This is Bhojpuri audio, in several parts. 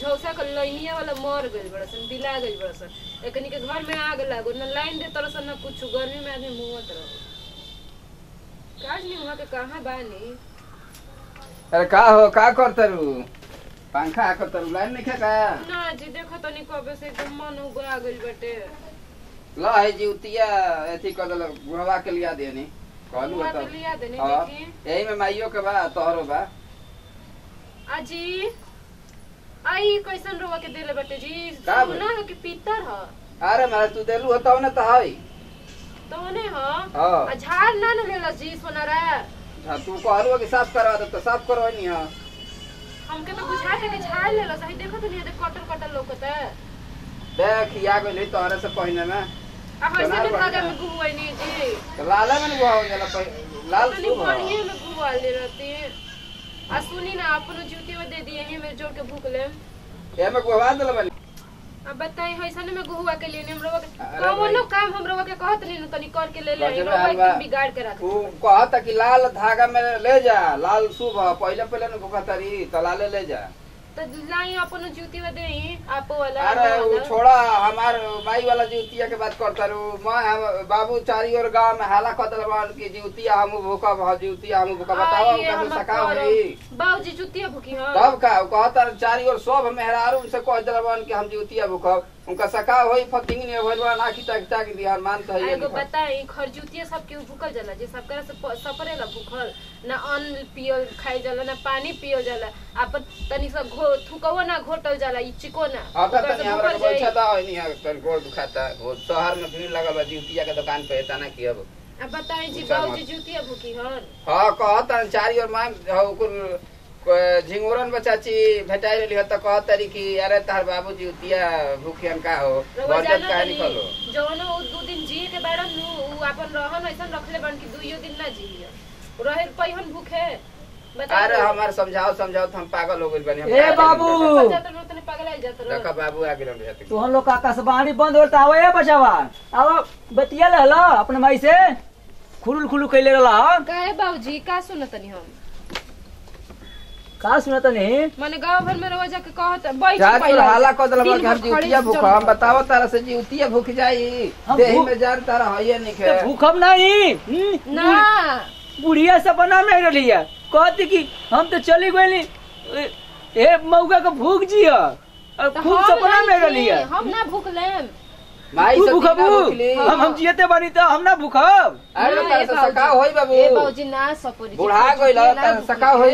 झौसा के लइनिया वाला मर गइल बड़ा सन बिला गइल बड़ा सन एकनी के घर में आग लागो न लाइन दे तरह सन न कुछ गर्मी में आदमी मुवत रहो काज नहीं वहाँ के कहाँ बानी अरे का हो का करतरू पंखा करतरू लाइन नहीं का ना जी देखो तनी कबे से एकदम मन उगा गइल बाटे ल है जीवतिया एथी कर दल बुढ़वा के लिया देनी कहलू बुआ तो के लिया देनी हाँ देखी यही में माइयो के बा तोहरो बा अजी आई कैसन रोवा के देले बाटे जी का बे? सोना है कि पीतल ह अरे मारे तू देलू हो तब ना तो है तोने ह हाँ आ झाड़ ना न लेला जी सोनारा हाँ, तू कहलू कि साफ करवा दे तो साफ करवानी है हमके तो बुझाते कि झाड़ लेला सही देखो तो नहीं देख कटल कटल लौकता देख या गइल तोहरे से पहिने में आ वैसे सोनार भी बढ़िया। धागा में गुहुआ नहीं जी तो लाला में बुआ हो जाला पहि- लाल तनी शुभ बढ़िया में गुहुआ ले रहती आ सुनी ना अपनो जूती में दे दिए हैं मेरे जोड़ के भूख ले ए में गुवा दल बनी अब बताई ऐसा में गुहुआ के लिए हम लोग अरे कौनो भाई। काम हम लोग के कहत नहीं ना तनी करके ले ले गजबे हम लोग हाल बा। एकदम बिगाड़ के रख तू कहता कि लाल धागा में ले जा लाल शुभ है पहले पहले न भुखतरी तो लाले ले जा तो लाई अपनो जूती में देई आपो वाला अरे हमो उ वाला। छोड़ा हमार माई वाला जूतिया के बात करता रू मैं हम बाबू चारी ओर गांव में हाला कर दल बन कि जूतिया हम भूखब ह जूतिया हम भूखब बताओ आइए, उनका हम से सका करब। होई बाबूजी जूतिया भूखी हां तब का उ कहता चारी ओर सब मेहरारू से कह दल बन कि हम जूतिया भूखब उनका सका होई फतिंग ने होइल बा ना खिटा खिटा के बिहार मान तो है एगो बताई खरजूतिया सबके भूखल जाला जे सबकरा से प- सपरेला भूखल ना अन्न पियल खाई जाला ना पानी पियल जाला अपन तनी सा घो थुकवो ना घोटल जाला ई चिको ना अब ओकरा तनी से हमरा भूखल के जाई। बैठा था नहीं है तन गोड़ दुखाता वो शहर में भीड़ लगल बा जूतिया के दुकान पे तना की अब अब बताई जी पूछा बाबूजी मत। जूतिया भूखी हन हाँ कहता चारी ओर माम हो कुल क- झिंगुरन बचाची भेटाई रही तो कहत तरी कि अरे तार बाबूजी उतिया भूखियन का हो रउआ बरजत जानो काहे तनी निकलो जौनो उ दू दिन जिए के बाड़न नु उ अपन रहन ऐसन रखले बन कि दुइयो दिन ना जिए रहे पहिन भूखे बताई अरे तो। हमार समझाओ समझाओ तो हम पागल हो गइल बनी हम ए पागल बाबू! हो गइल जात रहो तनी पगला जात बानी। रहो देखा बाबू आ गेलन रहते तो हम लोग का आकाशवाणी बंद होता आवे ए बचावा आवा बतिया ले हलो अपने माई से खुलुल खुलू कैले रहला काहे बाबूजी का सुनतनी हम का सुनत नहीं माने गांव भर में रवा जाके कहत बैठ चार पहिले। ओर हाला कर दल दिन कि हम भर खड़े जीवतिया से भूख जम हम गए। बताओ तारा से जीवतिया भूख जाई हम देही भूख- में जान तारा हइए नहीं तो खे भूखम नहीं हम्म, ना बुढ़िया सपना में रही है कहती कि हम तो चली गई ए मौका का भूख जिया और तो खूब हम सपना में नहीं रही है थी, हम ना भूख लेम माई तू से भूखबू बिना भूखली हम हम जियते बनी तो हम ना भूखब अरे ना, तारा ए से बाबूजी। सका होई बाबू ए बाबूजी ना सपोरी बुढ़ा गइल तारा से सका होई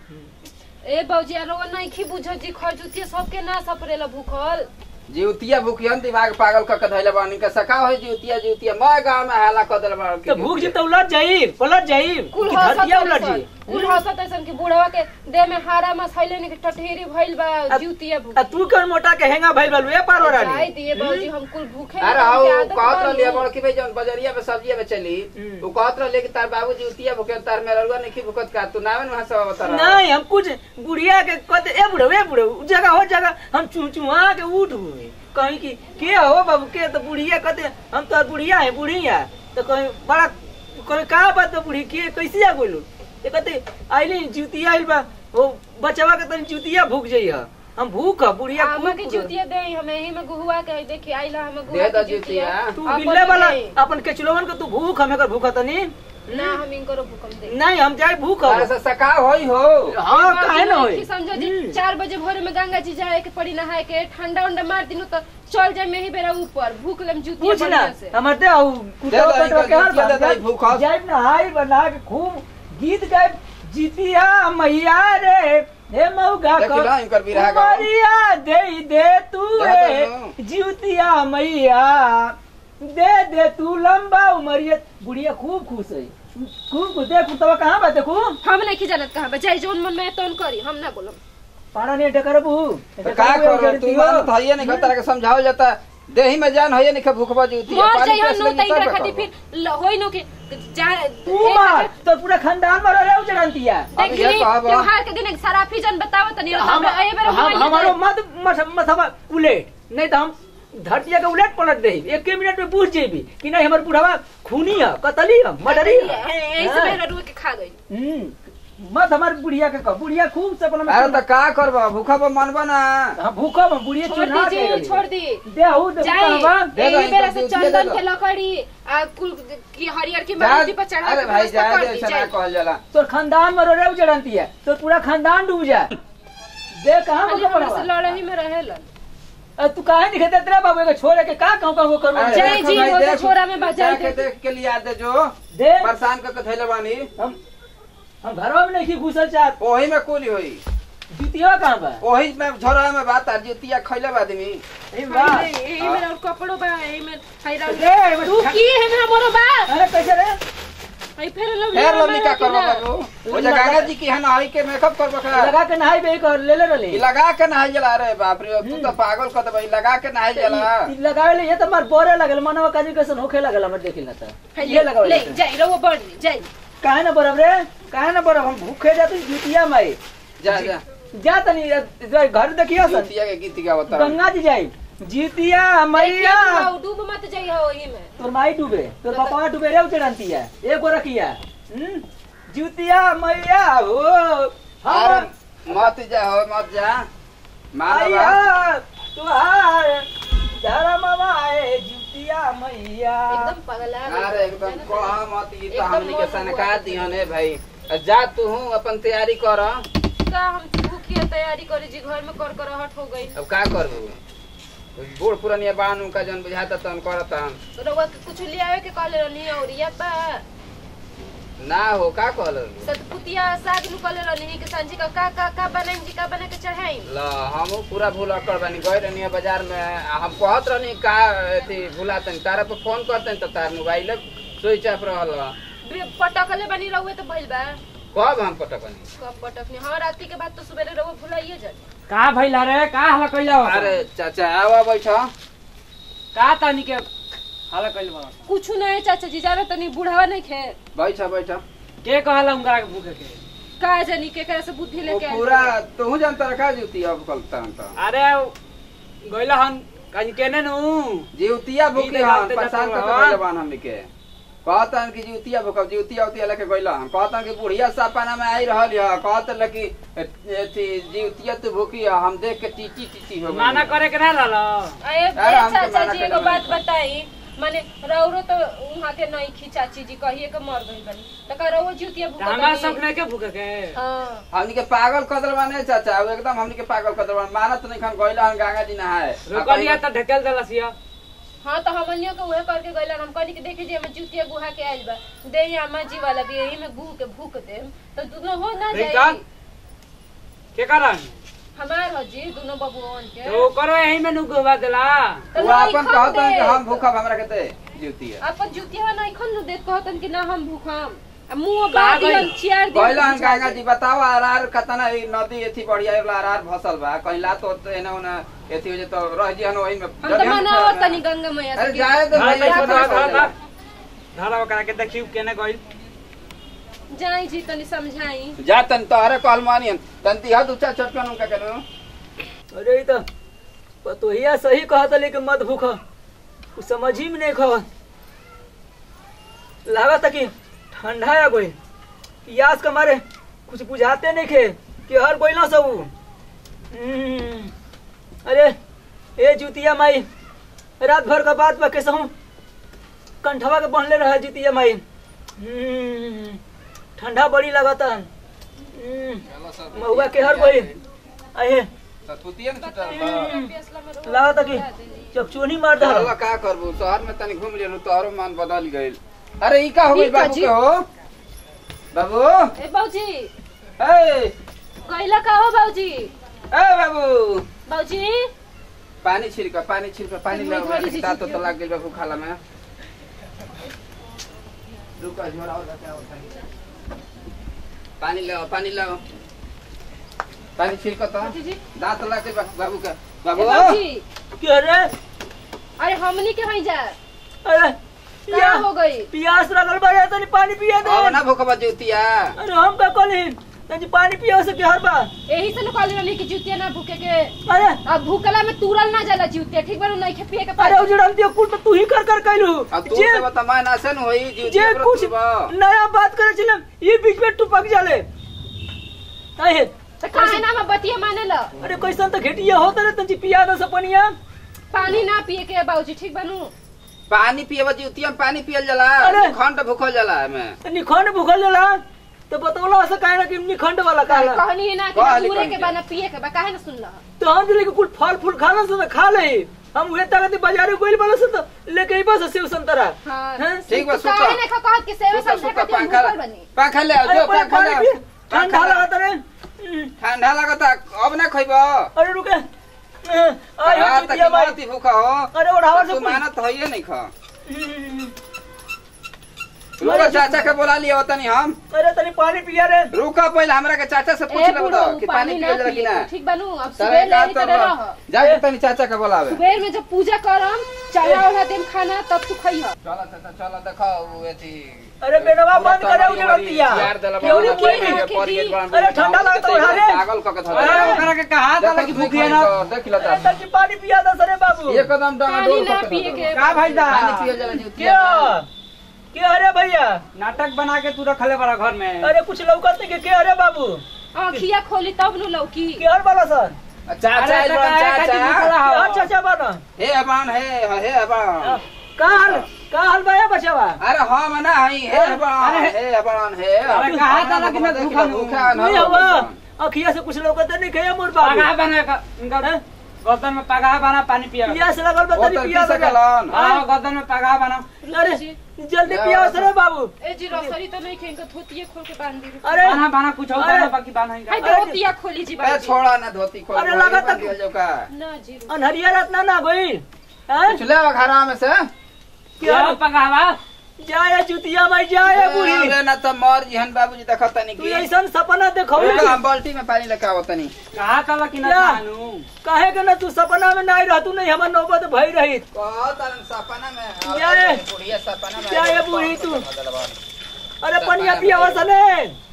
ए बाबूजी आ रवा नहीं खी बुझ जी खजुतिया सबके ना सपरेला भूखल जीवतिया भूखियन दिमाग पागल क के धइले बानी के सका होई जीवतिया जीवतिया मैं गांव में हाला कर दल बानी तो भूख जी तो उलट जाई पलट जाई कुल कि हंसत धरतिया उलट ऐसन जाई कुल हंसत ऐसन कि बुढ़वा के देह में हारा मसैले ने के टटहेरी भइल बा अब- जीवतिया भूख आ तू कौन मोटा के हेंगा भइल बालू ए पारो जाई रानी दिए बाबूजी हम कुल भूखे अरे ना, हाउ हमके आदत कहत बा रहलिए नु। बड़ कि भाई जौन बजरिया में सब्जी में चली हम्म। वो कहत रहलिए कि तार बाबूजी उतिया भूखे तार मेरा रुआ नहीं भूखत का तू नावे वहां सब बता रहा नहीं हम कुछ बुढ़िया के कहते ए बुढ़ो ए बुढ़ो उ जगह हो जगह हम चू चुहा के उठ हुए कहीं की के हो बाबू के तो बुढ़िया कहते हम तो बुढ़िया है बुढ़िया तो कहीं बड़ा कहीं का बात तो बुढ़ी के कैसे आ बोलू ये कहते आइली जूतिया आइल बा वो बचवा के तनी जूतिया भूख जाइए हम भूख ह, बुढ़िया आमा खूब के भूख। जूतिया दे हम एही में गुहुआ के देखी आइला हम दे गुहुआ द के जूतिया। जूतिया तू अपन बिल्ले वाला दे। अपन केचुलवन के तू भूख हमें कर भूखा तनी ना हम इनकरो भूकम दे नहीं हम जाए भूख तारे हब। से सका होई हो हाँ काहे ना होई कि समझो जी हम्म। चार बजे भोर में गंगा जी जाए के पड़ी नहाए के ठंडा उंडा मार दिनु तो चल जाए में ही बेरा ऊपर भूख लेम जूतिया पूछ ना बढ़िया से हमर दे आउ कुटवा दे दे, कटवा के हर जूतिया दे दे, बार भूख हस। जाइब ना हाई बना के खूब गीत गाइब जीतिया मैया रे हे मौगा देख ला, इनकर बिरहा गाओ। कुमारिया दे दे तू दे रे दे, जीतिया मैया दे दे तू लंबा उमरिया बुढ़िया खूब खुश है खूब खुश देख कुटवा कहाँ बा देखू हम नहीं की जानत कहां बजाई जोन मन में तोन करी हम ना बोलम पारा नहीं डकरबू तो का करो तू मान तो हइए नहीं खतरा के समझाओ जाता देही में जान हइए नहीं भूखबा जूतिया मर पानी जाई हम पेस नो लेगी तई तब खाती बताओ। फिर ल- होई नो के जा तू मार तो पूरा खानदान मर रहे हो चढ़ंतिया अब देख ये ली कहब। त्योहार के दिन एक सराफी जन बताओ तनी हम हम ए बेर हम हमारो मत मत मथवा उलेट नहीं तो हम धरतिया के उलट पलट दे एक मिनट में पूछ जेबी कि नहीं हमर बुढ़ावा खूनी है कतली है मर्डरी है ऐसे हाँ। बेर रुए के खा गई हम्म मत हमारी बुढ़िया के कह बुढ़िया खूब से अपना अरे तो का करब भूखा पर मनबा ना हाँ भूखा में बुढ़िया छोड़ चुना के दीजिए गली। छोड़ दी देहू दे जाई कहवा दे दो, एही बेरा इनका से दूध दे चंदन दो। के लकड़ी आ कुल की हरियर की जा- मारुति पर चढ़ा अरे के भाई व्यवस्था जाए कर दे दी, ऐसा ना जाई। कहल जाला तोर खानदान में रोरे उजड़ंती है तो पूरा खानदान डूब जाए दे कहाँ खाली को हमरा से पड़वा लड़ही में रहेलन अ, तू काहे नहीं खेते तेरा बाबू के छोड़े के का कहूं कहूं करू अरे जय देखो जी भाई, हो तो देख- छोरा में बाजार जाके के- देख के लिया दे जो दे परेशान करके धैले बानी हम हम घरवा में नहीं घुसल चाहत ओही में कुली होई जुतिया कहाँ बा ओही में झोरा में बात आ जुतिया खैले बा आदमी ए बा यही में- यही में और कपड़ो बा यही में हई रंग दे एमे तू ठा- की है में हमरो बा अरे कैसे रे हई फेर लो फेर लवली का करबो बाबू ओ जे गंगा जी की है ना हई के मेकअप करबो का लगा के नहाई बे कर ले ले ई रली लगा के नहाई जला रे बाप रे तू तो पागल कर देबे लगा के नहाई जला ई लगावे ले ये तो मार बोरे लगल मनवा काजी कैसन होखे लगल हमर देखिल ना त ये लगावे ले ले जाई रहो बढ़ जाई काहे ना बरब रे काहे ना बरब हम भूखे जाते जुतिया माई जा जा जा तनी जा घर देखियो सन जुतिया के गीत गावता गंगा जी जाई जीतिया मैया देखिए, डूब मत जाई हो वही में तोर माई डूबे तोर पापा डूबे रे उचड़ंती है एगो रखिया हम्म? जुतिया मैया हो अरे हम मत जा हो मत जा मानवा मैया तुहार धर्म माए जुतिया मैया एकदम पगला गई। अरे एकदम कहा मत ई तो एकदम हमनी के मौत सनका हुआ। दिहन है भाई जा तू हूँ अपन तैयारी कर का हम भूखिए तैयारी करी जी घर में कर कर हट हो गई अब का करबू बूढ़ पुरानिया बान उनका जन बुझाता तन करतन रउआ के कुछ ले आवे के कहले रहनी और या बा ना हो का कहल सतपुतिया साग नु कहले रहनी कि सांझी का का का का बनाई जी का बना के चढ़ाई ल हमहू पूरा भूल कर बानी गए रहनी बाजार में आ हम कहत रहनी का अथी भूलातन तारा पे फोन करतन तो तार मोबाइल स्विच ऑफ रहल पटकले बनी रहुए तो भइल बा कब हम पटकनी कब पटकनी हाँ राती के बाद तो सुबह रहुए भुलाइए जा का भइला रे का हला कइला हो अरे चाचा आवा बैठ का तानी के हला कइल बा कुछ नहीं चाचा जी जाना तनी बुढ़ावा नहीं खे बैठ बैठ के कहला उनका के भूखे के का जानी के करे से बुद्धि वो लेके आइल पूरा बा। तू जानता रखा जूती अब कल तो अरे गइला हन कहीं केने नु जीवतिया भूखी दीदी हम गाते परेशान जाते करके रहो। गइल बान हमनी के कहतन कि जीवतिया भूखब जीवतिया उतिया लेके गइल हम कहतन कि बुढ़िया सपना में आई रहल है कहत कि एथी जीवतिया तू भूखी है हम देख के टीटी टीटी हो गइल। माना करे के ना लाला अरे अरे हमके चाचा मना जी कइले एगो बात बानी। बताई माने रौरो तो वहाँ के नहीं खी चाची जी कहिए के मर गई बनी तो का रौरो जुतिया भूखा हमार बनी? सब नहीं के भूखे के हाँ हमनी के पागल कर देलबा नहीं चाचा वो एकदम हमनी के पागल कर देलबा मानत नहीं खन गइल हन गंगा जी नहाए रोकलिया त ढकेल देलसिया हाँ तो हमनियों के उहे करके गइलन हम कहनी कि देखी जी हमें जुतिया गुहा के आइल बा दे ही अम्मा जी वाला भी यही में गुह के भूख दे तो दोनों हो ना रिंका? जाएगी के कारण हमार हो जी दोनों बबुओन के तो करो यही में नु गोवा देला तो वो नहीं अपन खन कहतन दे। कि हम भूखब हमरा के दे जीवतिया अपन जुतिया नहीं खन दे कहतन कि ना हम भूखम आ मुंह का बादी गइल? हम चियार दे गइल हन गंगा जी बताओ आरार कतना ई नदी एथी बढ़िया वाला आरार भसल बा कहिला तो एने ओने एथी हो जे तो रह जी हन ओही में हम तो मनाओ तनी गंगा मैया अरे से जाए तो धरा भाई कैसे अपना धरा कर धरा देला। धरा ओकरा के देखियो केने गइल जाई जी तनी समझाई जा तन तोहरे कहल मानियन तन ती हाथ ऊंचा चटकन उनका करो अरे ई तो पतोहिया सही कहत लेकिन मत भूख कुछ समझ ही में नहीं खा लागत कि ठंडा आ गई पियास के मारे कुछ बुझाते नहीं खे कि हर कोई ना सब हम्म, अरे ए जुतिया माई रात भर का बात बा कैसे हूँ कंठवा के बनले रहा जुतिया माई हम्म, ठंडा बड़ी लगता हम्म, महुआ के हर कोई अहे सतपुतिया ने छुटल बा लागत कि चकचोनी मार दे अल्लाह का करबू शहर में तनी घूम लेनु तोहरो मन बदल गइल अरे ई का हो गइल ई का बाबू जी? के हो बाबू ए बाबूजी ए गइला का हो बाबूजी ए बाबू बाबूजी पानी छिड़का पानी छिड़का पानी मैं ले थोड़ी सी दांत तो छिड़की। लाग गइल बाबू खाला में रुका झोरा हो जाता है पानी लाओ पानी लाओ पानी छिड़का तो बाबूजी जी दांत लाग गइल बा- बाबू का ए बाबू बाबूजी क्या रे अरे हमनी के हई जा अरे का या हो गई पियास लगल बा या तनी पानी पिया दे अब ना भूखबा जुतिया अरे हम का कहली तनी पानी पिया से के हर बा यही से न कहले रहनी कि जुतिया ना भूखे के अरे अब भूखला में तुरल ना जाला जुतिया ठीक बारू नहीं खे पिए के अरे पानी उजड़न दियो कुल तो तू ही कर कर कैलू अब तू जे से बता मैं ना से न होई जे जुतिया पर कुछ तुरबा। नया बात करे छिलम ये बीच में टुपक जाले काहे तो काहे ना हम बतिया माने ल अरे कैसन त घेटिया होत रे तंची पिया दस पनिया पानी ना पिए के बाबूजी ठीक बनू पानी पिए बजी उतिया में पानी पियल जाला अरे। खंड भूखल जाला एमे निखंड भूखल जाला तो बतौला ऐसा काहे ना कि निखंड वाला काला कहनी है ना कि कहली पूरे के कहनी। बाना पिए के बा काहे ना सुन ल तो हम दिले के कुल फल फूल खाना से तो खा ले हम उहे ताकत बाजारे कोइल वाला से तो लेके ही बस सेव संतरा हां हैं? ठीक बा तू सुता काहे ना कहत कि सेवा सुता समझे सुता खातिर हम पंखा भूखल बनी पंखा ले आओ अरे जो पानी पंखा ले पानी आओ। पी ठंडा पंखा ले आओ। लगता रे हम्म, ठंडा लगता अब ना खइब अरे रुके अरे रात हो तक चुतिया भाई मरती भूखा हो अरे ओढ़ावर से तू कुल- मानत होइए नहीं खा हम्म, रुको चाचा के बोला लिया तनी हम अरे तनी पानी पिया रे रुका पहले हमरा के चाचा से पूछ ए ले बुढ़ो बताओ कि पानी पानी पियल ना जाला कि पिए ना के, ठीक बनू अब सारे सुबह का ले तो करे रह जाके तनी चाचा के बोलावे सुबह में जब पूजा करम चढ़ा उड़ा देम खाना तब तू खइह चला चाचा चला देखो वो एथी अरे बेनवा बंद करे उजड़तिया यार दला केवड़ी बाबा कोई के नहीं परी के बड़ा अरे ठंडा लगता है, उठा रे। पागल क के धर अरे ओकरा के कहा था कि भूखी है ना देख लो अरे तनी पानी पिया दस रे बाबू एकदम डांगा पानी डोल ना के पिए के का भाई दा पानी पियल जाला जी क्या क्या अरे भैया नाटक बना के तू रखले बड़ा घर में अरे कुछ लौकत नहीं के क्या अरे बाबू आँखिया खोली तब नु लौकी क्या वाला सर चाचा अरे आइल बा, काहे खातिर चाचा भूखला हो? क्या चाचा बना हे अबान हे हे अबान का हाल का हाल भैया बचावा अरे हम ना हई हे अबान अरे, हे अबान हे अरे कहा था ना कि मैं भूखा हूँ। भूखा नहीं हुआ अखिया से कुछ लौकत नहीं गया मोर बाबू पगाह बना का इनका हैं? गर्दन में पगाह बना पानी पिया पिया से लगल बा वो तनी तो पिया पी लगा सकलन हाँ गर्दन में पगाह बना अरे जल्दी पिया से रे बाबू ए जी रसरी तो नहीं खेंगे धोतिए खोल के बांध दी अरे बना बना कुछ और अरे। बना बाकी बना ही हाय का। धोतिया खोली जी ए बाबूजी छोड़ा ना धोती खोल अरे लगा तक- दिया जो का ना जी रुक। अनहरिया रात ना ना गई हैं कुछ ले घरा में से क्या क्या पगावा जाए जुतिया माई जाए बूढ़ी अरे ना त मर जिहन बाबूजी देखत तनी तू की ऐसा सपना देखो रुको, हम बाल्टी में पानी लेके आवत तनी कहा था कि ना क्या? जानू काहे के ना तू सपना में नहीं रहतू नहीं हमर नौबत भई रही कहत अरन सपना में क्या है? बुढ़िया सपना में क्या है बूढ़ी तू? अरे पनिया पिया सने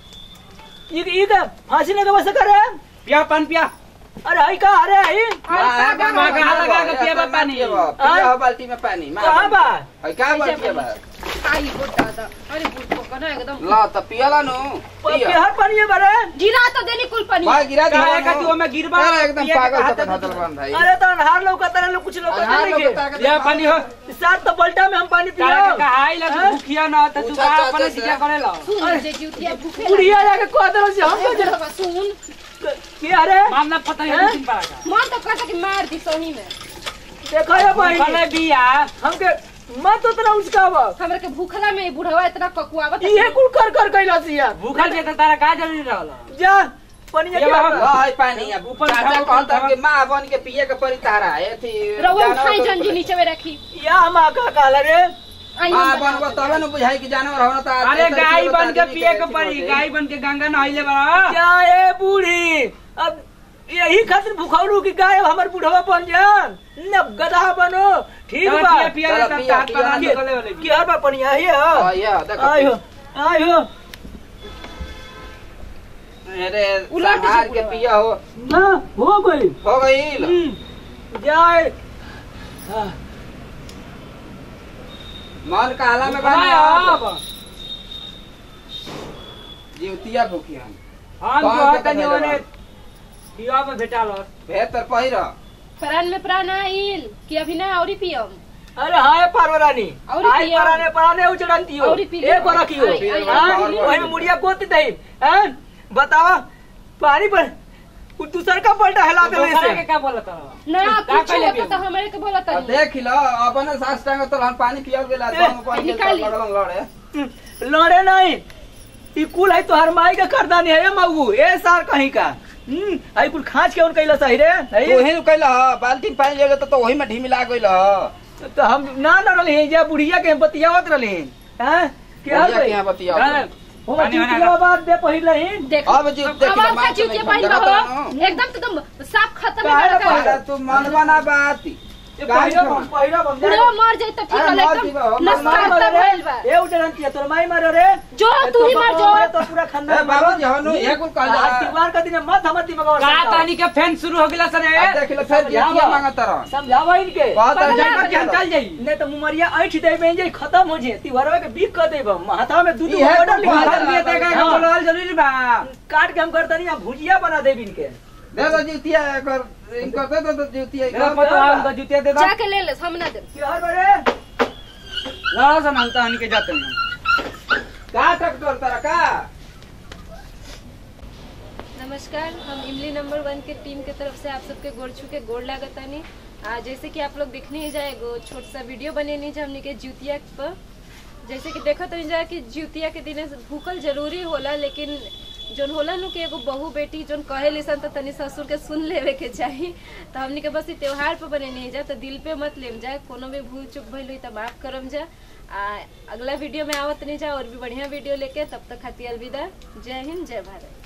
ई ई का फांसी लगे बस करे पिया पान पिया अरे हई का अरे हई हाँ, का हाँ, कहाँ हाँ, लगा हाँ, के हाँ, पिएबा हाँ, पानी? पिएबा, पिया हो बाल्टी में पानी मार। कहाँ बा है का बाल्टी बा आई हो दादा अरे बुढ़ को ना एकदम ला त पियला नु पिया बिहार पनिया बरे गिरा तो देनी कुल पानी भाई गिरा दिया काहे का नु। तू में गिरबा अरे एकदम पिए के पागल कहा का था धतल बन भाई अरे तो अनहार लौकत रहे लोग कुछ लौकत अनहार नहीं लोग ताकत के पिया पानी हो साथ तो पलटा में हम पानी काहे पिया का कहा आई ला हैं? भूखिया ना तो तू पूछा का चाचा अपने से। दिया करे ला सुन जे जुतिया भूखे बुढ़िया जाके कह दे से हम लगे। के बाबा, सुन के अरे मामला पता हैं? है दिन पड़ा का मन तो कहता कि मार दी सोनी में देखो ये भाई भले बिया हमके मत उतना उसकावा हमरा के भूखला में बुढ़वा इतना ककुआवत ये कुल कर कर कैला सिया भूखल जे तो तारा का जरूरी रहला जा पनिया ये के बाबा, हमरा। ला है पानी अब ऊपर चाचा खाओ, कहता खाओ। कि मां बन के पिए के परी तारा एथी रउआ जानवर उठाई तो जंजी ऊपर। नीचे में रखी या हम का कहला रे आई मां हम बनबो बताओ। तबे न बुझाई कि जानवर होना त अरे गाय बन के पिए के पड़ी गाय बन के गंगा नहाइले बड़ा क्या ए बूढ़ी अब यही खातिर भूखौलू की गाय हमर बुढ़वा बन जान न गधा बनो ठीक चलो बा पिया पिया चलो, तब पिया, हाथ पिया, पकड़ पिया। निकले वाले की हर बा पनिया ही हां है ये देखो आयो आयो अरे उलट संहार जो के बुढ़वा। पिया हो ना हो गई हो गईल हम्म, जाए हाँ, मन काला में बना अब जीवतिया भूखी हम हम कौन जो के तनी कथेला ओने बा? पिया में भेटाल बेहतर पहिर प्राण में प्राण आइल कि अभी ना औरी पियम अरे हाय पार्वरानी औरी हाय पिया। पराने पराने उचड़ंती हो औरी पिया। एक और रखियो आई, आई, हाँ, आई, आई। वही में मुड़िया गोत दे हैं बतावा पानी पर उ दूसर का पलटा हिला दे दोसरा के से का बोलत ना का कुछ कहले होता बिया? तो हमरे के बोला आ तनी देख लो अपने सास टांग तो हम पानी पियल गेला ए, तो हम पानी निकाली। लगन लड़े लड़े नहीं ई कुल है तोहर माई का करदानी है मऊ ए सार कहीं का हम्म आई कुल खांच के उन कैला सही रे तो है वही कैला बाल्टी में पानी ले गए तो वही में ढीमिला गइल ह तो हम ना न रहले जा बुढ़िया के बतियावत रहले हैं क्या बुढ़िया के यहाँ बतिया हो पानी होना जितला बात दे पहिले ही देख अब जी देख अब लो, हम मार का तो चूतिया नहीं पानी देखत बहो रहनु। एकदम तो एकदम साफ खत्म काहे है ना लड़का अरे तू मन बना बात ये काहे पहिरो के हम पहिरो हम बुढ़वा मर जाए तो ठीक अरे है मर एकदम जीवा, हम नस माई खत्म मारे भइल बा रे ए उजरन किया तोर माई मारे रे जो ए, तू ही तो मर बाबा जो रे, तो पूरा ए, खानदान बाबूजी, हनु, ये कुल कहल जाला। आज त्योहार का दिन मत हमर दिमाग का तानी के फैन शुरू हो गेला सर अब देख ले फिर जितिया मांगत रह समझावा इनके कहता पगला है के हम चल जाई नहीं तो मुमरिया ऐठ दे में जे खत्म हो जे त्योहारवा के बीक कर देब हाथा में दूध ई है ऑर्डर तो लिखा बात दे है, दिए तेगा हाँ। बोलवाल जरूरी बा काट के हम करता नहीं भुजिया बना देब इनके दे दो जितिया कर इनकर दे दो जितिया मेरा पतो हमको जूतिया दे दो जाके ले ले हम ना दे त्योहार बड़े लड़ा सा हम तानी के जाते नहीं का ट्रैक्टर तेरा का नमस्कार हम इमली नंबर वन के टीम के तरफ से आप सबके गोड़ छू के गोड़ लागतानी आ जैसे कि आप लोग देखने ही जाए एगो छोट सा वीडियो बनेनी जा हमने के ज्यूतिया पर जैसे कि देखो तो जा कि ज्यूतिया के दिन भूखल जरूरी होला लेकिन जोन होला नु कि एगो बहू बेटी जोन कहे लिसन तो तनी ससुर के सुन लेवे के चाही तो हमने के बस ई त्योहार पे बने नहीं जा तो दिल पे मत लेम जा कोनो भी भूल चूक भइल हुई तो माफ करम जा आ अगला वीडियो में आवत नहीं जा और भी बढ़िया वीडियो लेके तब तक खातिर अलविदा जय हिंद जय भारत